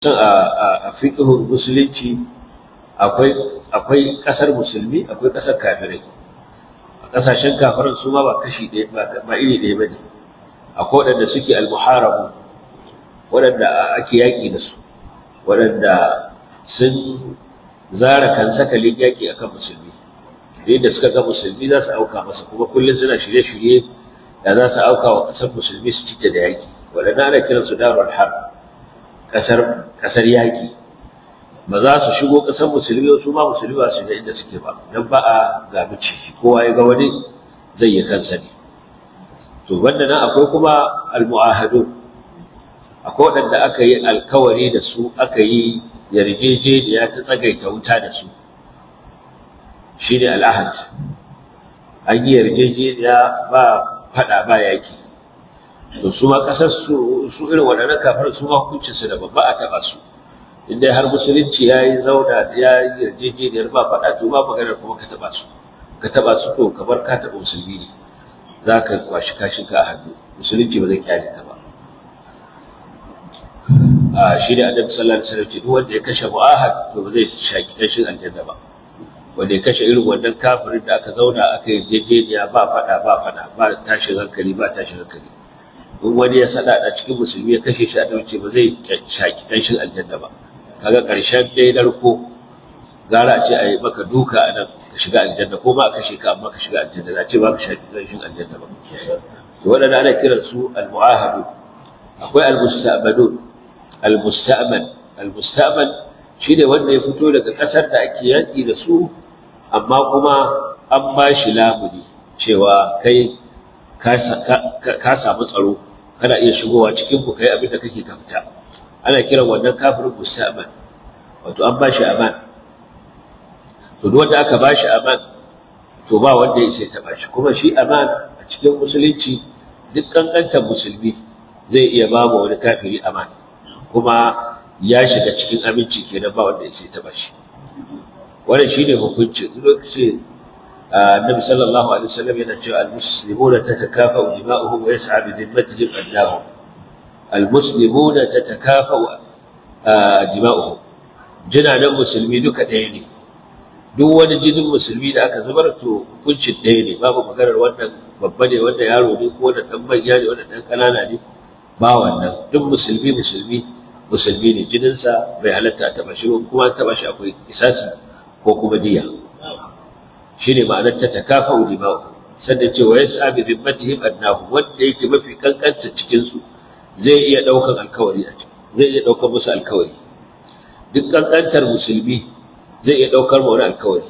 a fiƙihun musulunci akwai ƙasar musulmi akwai ƙasar kafirai a ƙasashen kafiran su ma ba kashi ɗaya ba iri ɗaya ba ne akwai waɗanda suke almuharabu waɗanda ake yaƙi da su waɗanda sun zara kan sakalin yaƙi akan musulmi da suka ga musulmi za su auka masa kuma kullum suna shirye-shirye da za su auka wa ƙasar musulmi su cita da yaƙi waɗanda ana kiransu darul harb ƙasar ƙasar yaƙi ba za su shigo ƙasar musulmi su ma musulmi ba su ga inda suke ba don ba a ga miciji kowa ya ga wani zai yi kansa ne to banda nan akwai kuma almu'ahadu akwai waɗanda aka yi alkawari da su aka yi yarjejeniya ta tsagaita wuta da su shine al'ahad an yi yarjejeniya ba faɗa ba yaƙi to su ma kasar su su irin waɗannan kafar su ma hukuncin su da babba a taɓa su inda har musulunci ya yi zauna ya yi yarjejeniyar ba faɗa to ba maganar kuma ka taɓa su ka taɓa su to kamar ka taɓa musulmi ne za ka kwashi kashin ka a hannu musulunci ba zai kyale ka ba a shi ne annabi sallallahu alaihi wasallam ce duk wanda ya kashe mu'ahad to ba zai shaki kashin aljanna ba wanda ya kashe irin wannan kafirin da aka zauna aka yi yarjejeniya ba faɗa ba faɗa ba tashin hankali ba tashin hankali in wani ya sada a cikin musulmi ya kashe shi a dauce ba zai shaki kanshin aljanna ba kaga karshen dai narko gara ce a yi maka duka a nan ka shiga aljanna ko ma a kashe ka amma ka shiga aljanna na ce ba ka shaki kanshin aljanna ba to waɗanda ana kiran su almu'ahadu akwai almusta'manun almusta'man almusta'man shine wanda ya fito daga ƙasar da ake yaƙi da su amma kuma an ba shi lamuni cewa kai ka samu tsaro kana iya shigowa cikin ku kai abin da kake kamta ana kiran wannan kafirin musta'man wato an bashi aman to duk wanda aka bashi aman to ba wanda ya sai ta bashi kuma shi aman a cikin musulunci duk kankantar musulmi zai iya ba mu wani kafiri aman kuma ya shiga cikin aminci kenan ba wanda ya sai ta bashi wannan shine hukuncin lokacin النبي صلى الله عليه وسلم ينجى المسلمون تتكافأ دماؤهم ويسعى بذمتهم أدناهم المسلمون تتكافأ دماؤهم جنا musulmi duka ɗaya ne duk wani jinin musulmi da aka zubar to hukuncin ɗaya ne babu maganar wannan babba ne wannan yaro ne ko wannan ɗan manya ne wannan ɗan ƙanana ne ba wannan duk musulmi musulmi musulmi ne jininsa bai halatta a taɓa shi kuma an taɓa shi akwai kisasi ko kuma diya shine ma'anar ta takafa'u dima'u sannan ce wa yas'a bi dhimmatihim adnahu wanda yake mafi kankanta cikin su zai iya daukan alkawari a ciki zai iya daukar musu alkawari duk kankantar musulmi zai iya daukar mu wani alkawari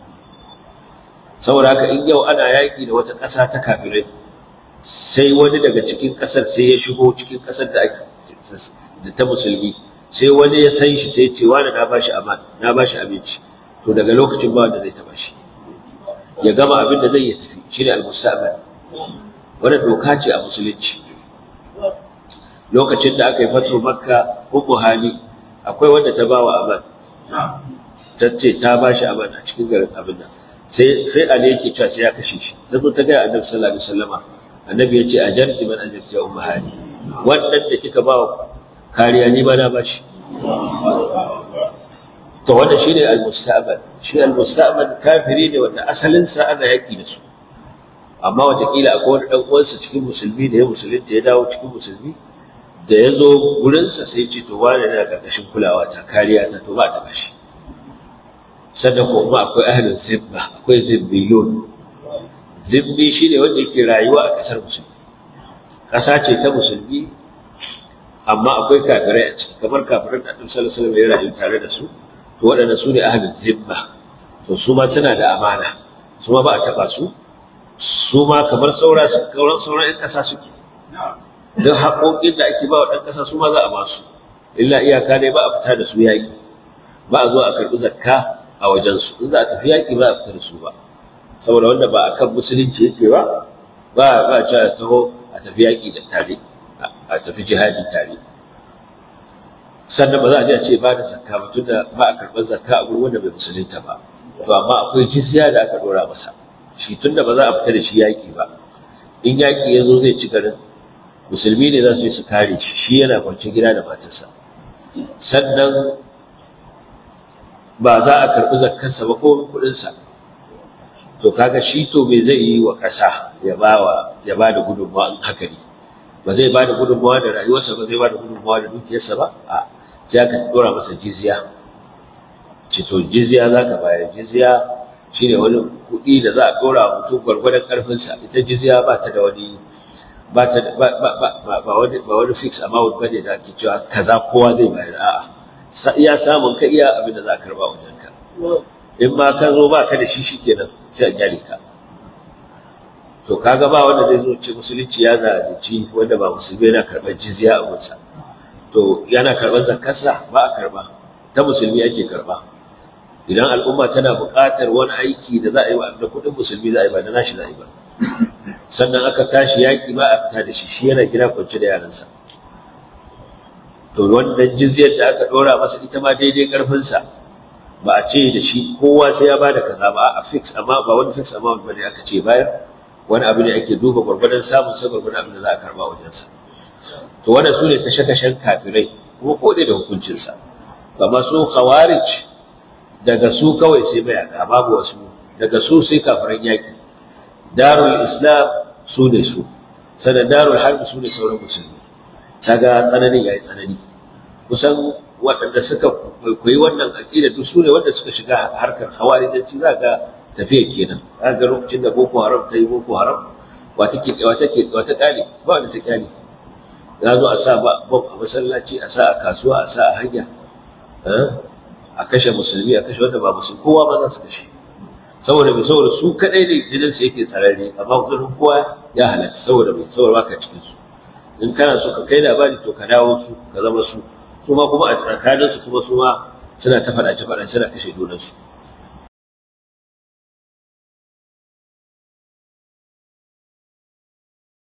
saboda haka in yau ana yaƙi da wata ƙasa ta kafirai sai wani daga cikin ƙasar sai ya shigo cikin ƙasar da ake da ta musulmi sai wani ya san shi sai ce wani na bashi aman na bashi abinci to daga lokacin ba wanda zai taba shi ya gama abin da zai yi tafi shi ne al-mustaqbal wannan doka ce a musulunci lokacin da aka yi fatu makka ummu hani akwai wanda ta bawa aman ta ce ta ba shi aman a cikin garin abin nan sai sai ali yake cewa sai ya kashe shi ta zo ta ga annabi sallallahu alaihi wasallama annabi ya ce ajarti man ajarti ya ummu hani wannan da kika bawa kariya ni ba na ba shi to wanda shine al-musta'bal shi al-musta'bal kafiri ne wanda asalin sa ana yaki da su amma watakila akwai wani dan uwansa cikin musulmi da ya musulunta ya dawo cikin musulmi da ya zo gurinsa sai ce to wani na karkashin kulawa ta kariya ta to ba ta bashi sannan kuma akwai ahlul zimma akwai zimmiyun zimmi shine wanda yake rayuwa a kasar musulmi ƙasa ce ta musulmi amma akwai kafirai a ciki kamar kafirai da Annabi sallallahu alaihi wasallam ya rayu tare da su to waɗanda su ne ahlul zimma to su ma suna da amana su ma ba a taɓa su su ma kamar saura sauran sauran ƴan ƙasa suke don haƙoƙin da ake ba wa ɗan ƙasa su ma za a ba su illa iyaka ne ba a fita da su yaƙi ba a zo a karɓi zakka a wajensu in za a tafi yaƙi ba a fita da su ba saboda wanda ba a kan musulunci yake ba ba ba a cewa taho a tafi yaƙi da tare a tafi jihadi tare sannan ba za a je a ce ba da zakka ba tunda ba a karɓar zakka a gurin wanda bai musulunta ba to amma akwai jizya da aka ɗora masa shi tunda ba za a fita da shi yaƙi ba in yaƙi ya zo zai ci garin musulmi ne za su yi su kare shi shi yana kwance gida da matarsa sannan ba za a karɓi zakkarsa ba ko kuɗinsa to kaga shi to me zai yi wa ƙasa ya ba wa ya ba da gudunmawa in haka ne ba zai ba da gudunmawa da rayuwarsa ba zai ba da gudunmawa da dukiyarsa ba a sai aka dora masa jizya ce to jizya za ka bayar jizya shine wani kuɗi da za a dora wa mutum gwargwadon ƙarfinsa ita jizya ba ta da wani ba ta da ba ba ba ba wani ba wani fix amount bane da ake cewa kaza kowa zai bayar a'a iya samun ka iya abin da za a karba wajen ka in ma ka zo ba ka da shi shikenan sai a gyare ka to kaga ba wanda zai zo ce musulunci ya zalunci wanda ba musulmi yana karɓar jizya a gunsa to yana karɓar zakarsa ba a karɓa ta musulmi ake karɓa idan al'umma tana buƙatar wani aiki da za a yi da kuɗin musulmi za a yi ba da nashi za a yi ba sannan aka tashi yaƙi ba a fita da shi shi yana gida kwance da yaransa to wannan jizyar da aka ɗora masa ita ma daidai ƙarfinsa ba a ce da shi kowa sai ya bada kaza ba a fix amma ba wani fix amount bane aka ce bayar wani abu ne ake duba gwargwadon samun sa gwargwadon abin da za a karba wajensa to wannan su ne kashe-kashen kafirai kuma ko da hukuncinsa amma su khawarij daga su kawai sai mayaka babu wasu daga su sai kafiran yaƙi darul islam su ne su sannan darul harbi su ne sauran musulmi kaga tsananin yayi tsanani kusan waɗanda suka kwaikwayi wannan aƙida duk su ne wanda suka shiga harkar khawarijanci za ga tafiya kenan za ga lokacin da boko haram ta yi boko haram wata ke wata ke wata ƙali ba wanda ta ƙali za zo a sa ba a masallaci a sa a kasuwa a sa a hanya a kashe musulmi a kashe wanda ba musulmi kowa ma za su kashe saboda mai saboda su kaɗai ne jinin su yake tsararre amma kusurin kowa ya halatta saboda mai saboda baka cikin su in kana so ka kai labari to ka dawo su ka zama su su ma kuma a tsakaninsu kuma su ma suna ta faɗace faɗace suna kashe junansu